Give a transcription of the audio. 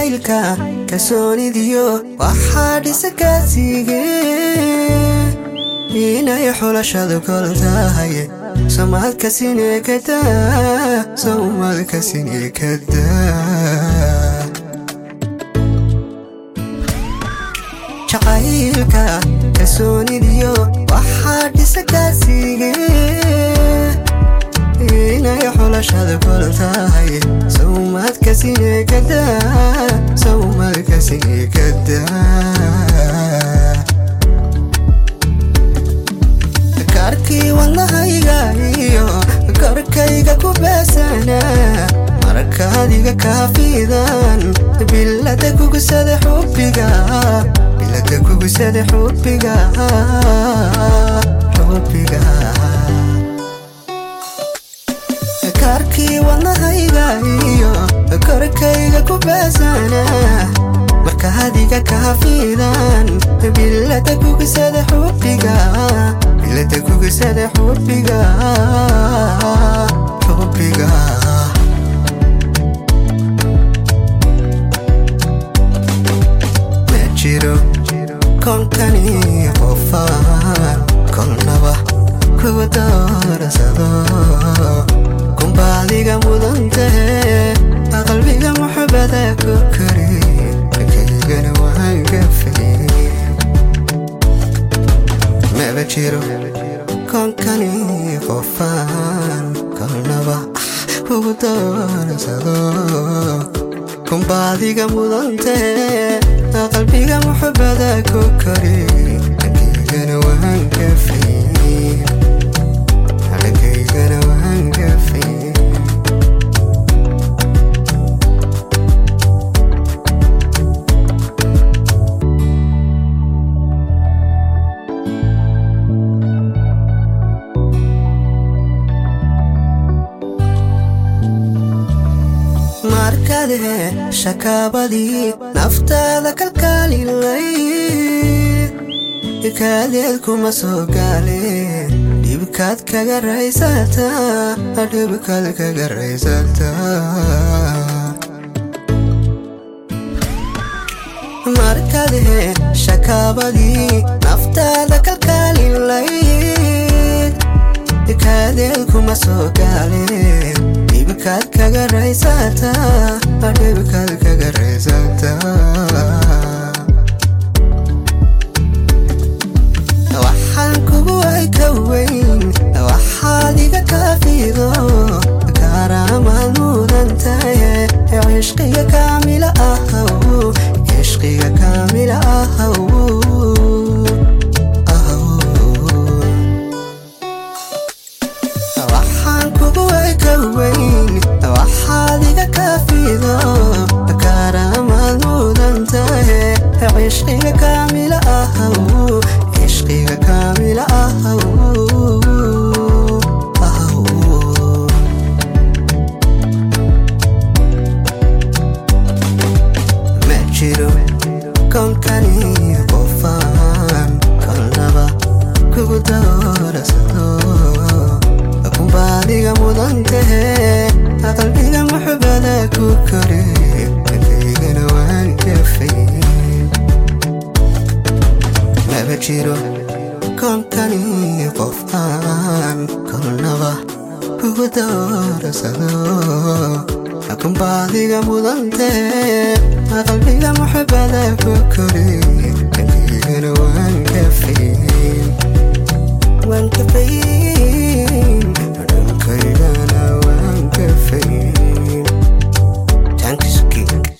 jacaylka kalsoonidiyo waxaa dhisa kaasiige inay xulashadu kol tahay somaadka sinekada somaadka sinekada jacaylka kalsoonidiyo waxaa dhisa kaasiige inay xulashada kol tahay sawmadka sinekada sawmadka sinekada karkii wadnahayga iyo korkayga ku beesana markaadiga kaafidan bilada kugusada xubbiga bilada kugusada xubbiga xubbiga karkii wadnahayga iyo korkayga ku beesana markaadiga kaafidan bilada kugusada xubbiga bilada kugusada xubbiga xubbiga ma jiro konkani qofaan kolnaba kugu doorsado kumbaadiga mudantahe qalbiga muxubada ku kori markaygana waan gafay maba jiro konkani qofaan kolnaba kugu doorsado kumbaadiga mudantahe qalbiga muxubada ku kori markaygana waan gafay markaygana waan gafay markadhe shakaabadii naftaada kalkaalilay kaadeed kuma soo gaale dhibkaad kaga raysataa dhibkaad kaga raysataa markadhe shakaabadii naftaada kalkaalilay kaadeed kuma soo gaale dhibkaad kaga raysataa dhibkaad kaga raysataa waxaan kugu ay ka weyn waxaad iga kaafido kaaraamaad mudan tahe cishqiga kaamila ahow cishqiga kaamila ahow waxaan kugu ay ka weyn waxaad iga kaafido kaaraamaad mudan tahe cishqiga kaamila ahow cishqiga kaamila ahow ma jiro konkani qofaan kolnaba kugu doorsado kumbaadiga mudantahe qalbiga muxubada ku kore markaygana waan gafay maba jiro konkani qof aan kolnaba kugu doorsado kumbaadiga mudantahe qalbiga muxubada